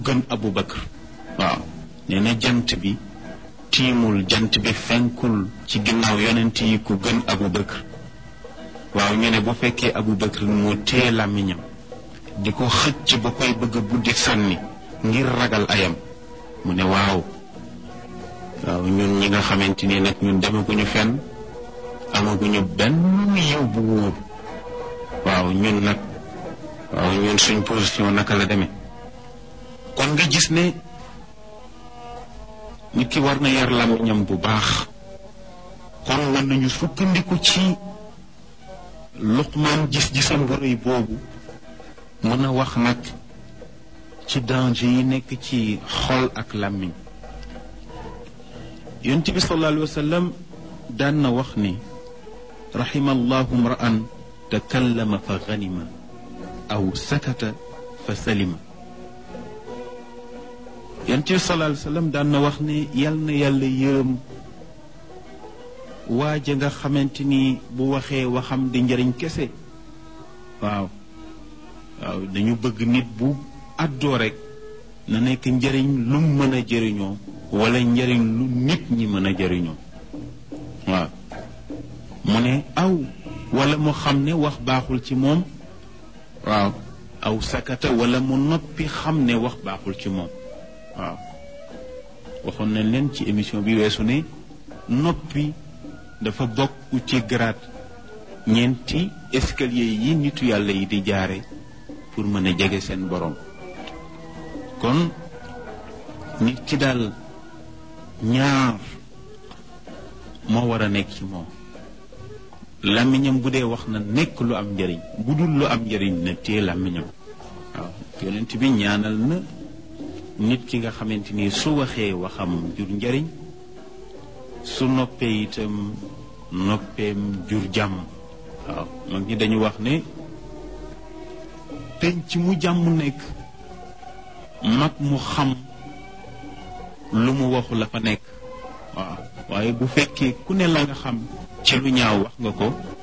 gën Abu Bakr waaw nee na jant bi tiimul jant bi fenkul ci ginnaaw yonent yi ku gën Abu Bakr waaw ñu ne bu fekkee Abu Bakr moo téye làmmiñam di ko xëcc ba koy bëgg a buddi sànni ngir ragal ayam mu ne waaw waaw ñun ñi nga xamante ni nag ñun demaguñu fenn amaguñu benn yiw bu wóor waaw ñun nag waaw ñun suñ position naka la demee kon nga gis ne nit ki war na yar làmmiñam bu baax kon mën nañu sukkandiku ci luqmaan gis-gisam bu rëy boobu mën a wax nag ci danger yi nekk ci xol ak làmmiñ yonent bi sallallahu alayhi wa sallam daan na wax ni raxima allahu mra'an takallama fa ganima aw sakata fa salima yonent bi sallallahu alayhi wa sallam daan na wax ni yal na yàlla yërëm waaja nga xamante ni bu waxee waxam di njëriñ kese waaw waaw dañu bëgg nit bu àddoo rek na nekk njëriñ lu mën a jëriñoo wala njëriñ lu nit ñi mën a jëriñoo waaw mu ne aw wala mu xam ne wax baaxul ci moom waaw aw sakata wala mu noppi xam ne wax baaxul ci moom waaw waxoon nañ leen ci émission bi weesu ne noppi dafa bokk ci grade ñeenti escalier yi nitu yàlla yi di jaare pour mën a jege seen borom kon nit ki daal ñaar moo war a nekk ci moom làmmiñam bu dee wax na nekk lu am njëriñ bu dul lu am njëriñ na téye làmmiñam waaw yonent bi ñaanal na nit ki nga xamante ni su waxee waxam jur njëriñ su noppee itam noppeem jur jàmm waaw mag ñi dañu wax ne penc mu jàmm nekk mag mu xam lu mu waxu la fa nekk waaw waaye bu fekkee ku ne la nga xam ci lu ñaaw wax nga ko